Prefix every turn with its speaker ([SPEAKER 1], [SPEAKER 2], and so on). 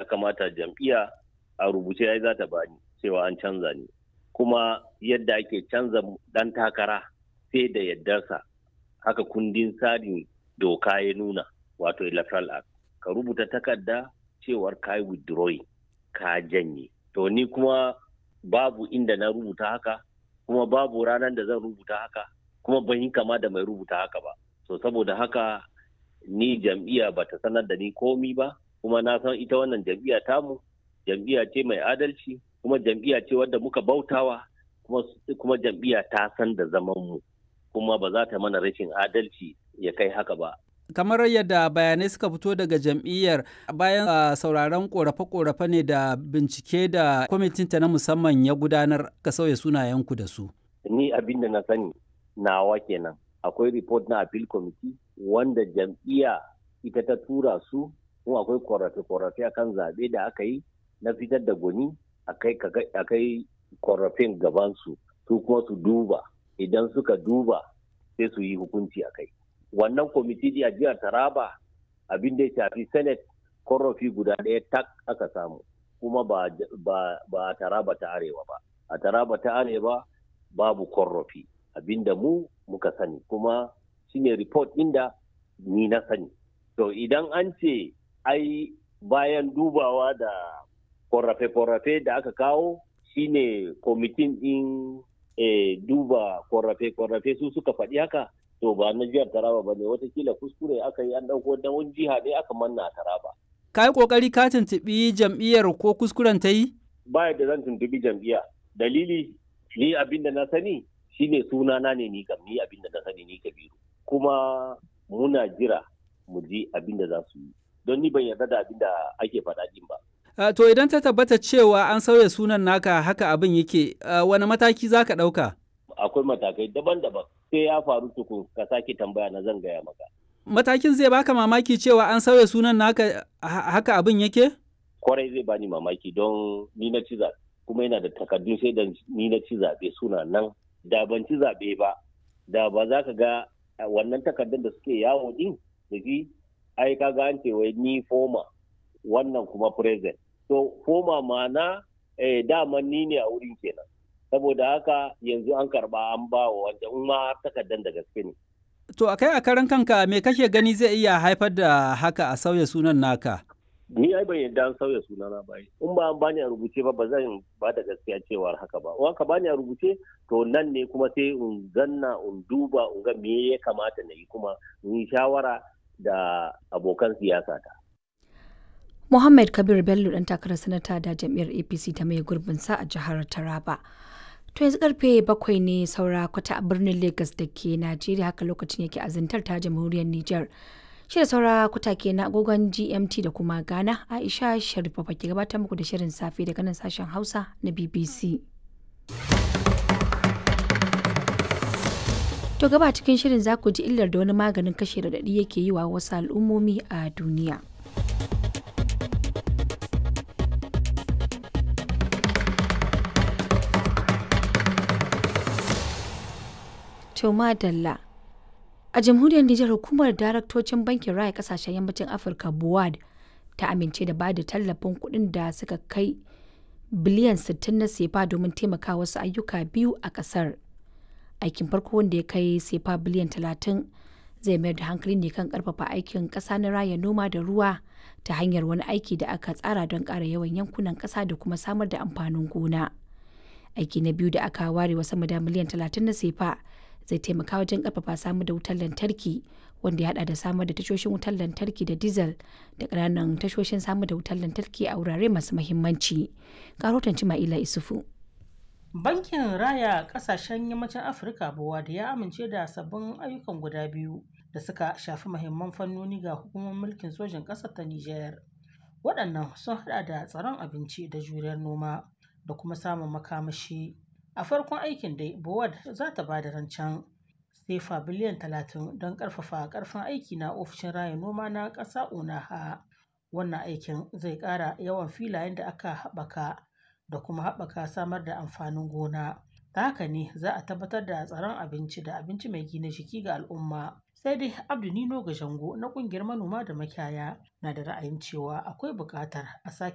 [SPEAKER 1] kamata jam'iyya a rubuce ya za ta bani cewa an canza ni kuma yadda ake canza dan takara sai da yardarsa haka kundin tsarin doka ya nuna wato electoral act ka rubuta takarda cewar ka yi withdrawing ka janye to ni kuma babu inda na rubuta haka kuma babu ranar da zan rubuta haka kuma ban yi kama da mai rubuta haka ba so saboda haka ni jam'iyya ba ta sanar da ni komi ba kuma na san ita wannan jam'iyya tamu jam'iyya ce mai adalci kuma jam'iyya ce wadda muka bautawa kuma, kuma jam'iyya ta san da zaman mu kuma ba za ta mana rashin adalci ya kai haka ba
[SPEAKER 2] kamar yadda bayanai suka fito daga jam'iyyar bayan uh, sauraron korafe-korafe ne da bincike da kwamitinta na musamman ya gudanar ka sauya sunayenku da su
[SPEAKER 1] ni abin da na sani nawa kenan akwai report na appeal committee wanda jam'iyya ita ta tura su kuma akwai korafe-korafe akan zaɓe da aka yi na fitar da gwani a kai korafin gabansu su kuma su duba idan suka duba sai su yi hukunci a kai wannan kwamiti a jihar taraba abin da ya shafi senate korafi guda ɗaya tak aka samu kuma ba, ba, a taraba ta arewa ba a taraba ta arewa babu korafi abinda mu muka sani kuma shine report inda ni na sani to idan an ce ai bayan dubawa da korafe-korafe da aka kawo shine kwamitin din e, duba korafe-korafe su suka faɗi haka to ba na jihar taraba ba ne watakila kuskure aka yi an ɗauko da wani jiha ne aka manna a taraba
[SPEAKER 2] ka yi ƙoƙari ka tuntuɓi jam'iyyar ko kuskuren ta yi
[SPEAKER 1] ba da zan tuntuɓi jam'iyya dalili ni abin da na sani shine sunana ne ni kam ni abin da na sani ni kabiru kuma muna jira mu ji abin da za su yi don ni ban yarda da abin da ake faɗa din ba
[SPEAKER 2] Uh, to idan ta tabbata cewa an sauya sunan naka haka abin yake uh, wani mataki za ka ɗauka?
[SPEAKER 1] Akwai matakai daban-daban sai ya faru tukun ka sake tambaya na zan gaya maka.
[SPEAKER 2] Matakin zai baka mamaki cewa an sauya sunan naka haka abin yake?
[SPEAKER 1] Kwarai zai bani mamaki don ni na ci zaɓe kuma yana da takardun sai da ni na ci zaɓe suna nan da ban ci zaɓe ba da ba za ka ga wannan takardun da suke yawo din da shi ai ka ga an ce wai ni foma wannan kuma present to foma mana eh, daman ni ne a wurin kenan saboda haka yanzu an karba an ba wa wanda in ma takardar da gaske ne
[SPEAKER 2] to a kai a karan kanka me kake gani zai iya haifar da haka a sauya sunan naka
[SPEAKER 1] ni ai ban yadda an sauya sunana ba in ba an bani a rubuce ba ba zan ba da gaskiya cewar haka ba in ka bani a rubuce to nan ne kuma sai in zanna in duba in ga me ya kamata na yi kuma in yi shawara da abokan siyasa ta
[SPEAKER 3] Muhammad Kabir Bello dan takarar sanata da jam'iyyar APC ta mai gurbin sa a jihar Taraba. To yanzu karfe bakwai ne saura kwata a birnin Lagos da ke Najeriya haka lokacin yake azantar ta jamhuriyar Nijar. Shi da saura kwata ke na agogon GMT da kuma Ghana Aisha Sharifa ke gabatar muku da shirin safe daga nan sashen Hausa na BBC. To gaba cikin shirin za ku ji illar da wani maganin kashe radadi yake yi wa wasu al'ummomi a duniya. Toma Dalla. A jamhuriyar Nijar hukumar daraktocin bankin raya kasashen yammacin Afirka BUAD ta amince da bada tallafin kuɗin da suka kai biliyan 60 na sefa domin taimaka wasu ayyuka biyu a ƙasar. Aikin farko wanda ya kai sefa biliyan 30 zai mayar da hankali ne kan ƙarfafa aikin ƙasa na raya noma da ruwa ta hanyar wani aiki da aka tsara don ƙara yawan yankunan ƙasa da kuma samar da amfanin gona. Aiki na biyu da aka ware wa sama da miliyan 30 na sefa zai taimaka wajen karfafa samar da wutar lantarki wanda ya hada da samar da tashoshin wutar lantarki da diesel da ƙananan tashoshin samar da wutar lantarki a wurare masu mahimmanci. Karotan Cima'ila Isufu.
[SPEAKER 4] Bankin Raya Kasashen Yammacin Afirka da ya amince da sabbin ayyukan guda biyu da suka shafi mahimman fannoni ga hukumar mulkin sojin ƙasar ta Nijar. Waɗannan sun hada da tsaron abinci da juriyar noma da kuma samun makamashi. a farkon aikin dai bowad za ta ba da rancen sefa biliyan 30 don karfafa karfin aiki na ofishin raya noma na ƙasa unaha wannan aikin zai ƙara yawan filayen da aka haɓaka da kuma haɓaka samar da amfanin gona ta haka ne za a tabbatar da tsaron abinci da abinci mai gina jiki ga al'umma sai dai abdu nino ga jango na ƙungiyar manoma da makiyaya na da ra'ayin cewa akwai buƙatar a sake